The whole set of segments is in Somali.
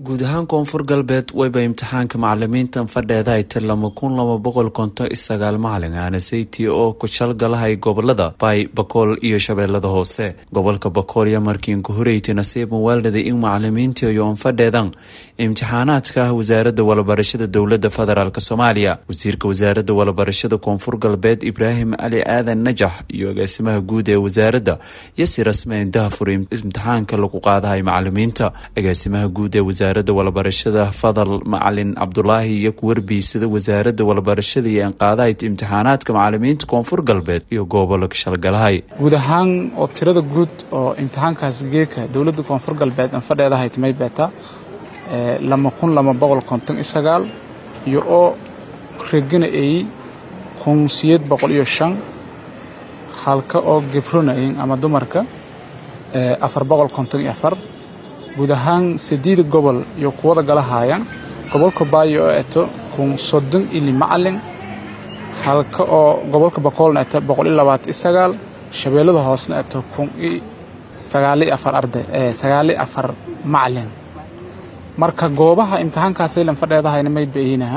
guud ahaan koonfur galbeed wayba imtixaanka macalimiintan fadheeda ay tir lama kun laba boqol konton iyo sagaal macalin aana saytii oo ku shalgalahay gobolada baay bakool iyo shabeellada hoose gobolka bakool iyo markiinku horeyti nasiib muwaaldaday in macalimiintii ayoon fadheedan imtixaanaadka ah wasaaradda walabarashada dowlada federaalk soomaaliya wasiirka wasaaradda walabarashada koonfur galbeed ibraahim cali aadan najax iyo agaasimaha guud ee wasaaradda yasi rasmeyn dahfur imtixaanka lagu qaadahay macalimiinta agaasimaha guud ee wasaaradda walabarashada fadal macalin cabdulaahi iyo kuwarbiisada wasaaradda walabarashada iyo anqaadahayd imtixaanaadka macalimiinta koonfur galbeed iyo gobolka shalgalahay guud ahaan oo tirada guud oo imtixaankaas geeka dowladda koonfur galbeed aan fadheedahayd may beeta lama kun lama boqol konton iyo sagaal iyo oo regana ay kun siyeed boqol iyo shan halka oo gebronayin ama dumarka afar boqol konton iyo afar guud ahaan sideeda gobol iyo kuwada galahaayaan gobolka baayo oo eto kun soddon ili macalin halka oo gobolka bakoolna eto boqol iyo labaatan iyo sagaal shabeellada hoosna eto kun iyo sagaali afar arday sagaali afar macalin marka goobaha imtixaankaas laylan fadheedahayna may bayinaha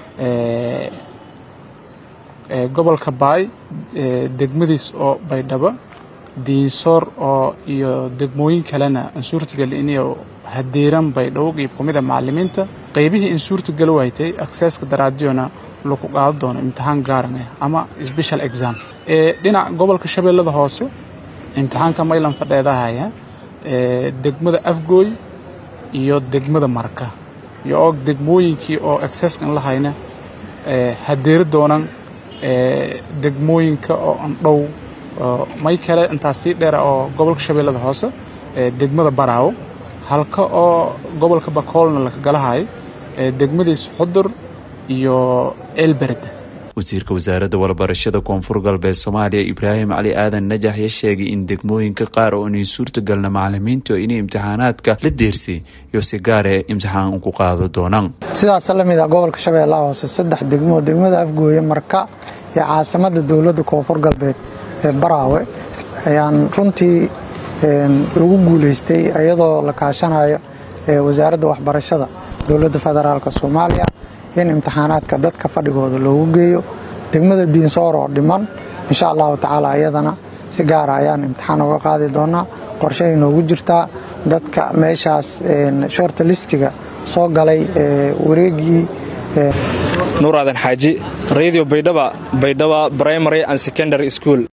gobolka baay degmadiis oo baydhabo diinsoor oo iyo degmooyin kalena aan suurtagal iniyo hadeeran baydhabo qeyb ku mid a macalimiinta qeybihii in suurtagal waytay akseeska daraadiyona lagu qaado doono imtixaan gaaran ah ama special exam dhinaca gobolka shabeellada hoose imtixaanka maylan fadheedahaya degmada afgooy iyo degmada marka iyo og degmooyinkii oo akseeska in lahayna hadeeri doonan degmooyinka oo andhow may kale intaas sii dheera oo gobolka shabeellada hoose degmada baraawo halka oo gobolka bakoolna laka galahay degmadiis xudur iyo elberd wasiirka wasaaradda walabarashada koonfur galbeed soomaaliya ibraahim cali aadan najax ya sheegay in degmooyinka qaar oo inay suurtagalna macalimiintu inay imtixaanaadka la deersay iyo si gaare imtixaan ku qaado doonaan sidaas la mid a gobolka shabeellaha hoose saddex degmo degmada afgooye marka iyo caasimada dowladda koonfur galbeed ee baraawe ayaan runtii lagu guulaystay iyadoo la kaashanayo wasaaradda waxbarashada dowladda federaalk soomaaliya in imtixaanaadka dadka fadhigooda loogu geeyo degmada diinsoor oo dhiman insha allahu tacaala iyadana si gaara ayaan imtixaan uga qaadi doonaa qorshahay noogu jirtaa dadka meeshaas shorta listiga soo galay wareegii nuur aadan xaaji radio baydhaba baydhaba primary and secondary school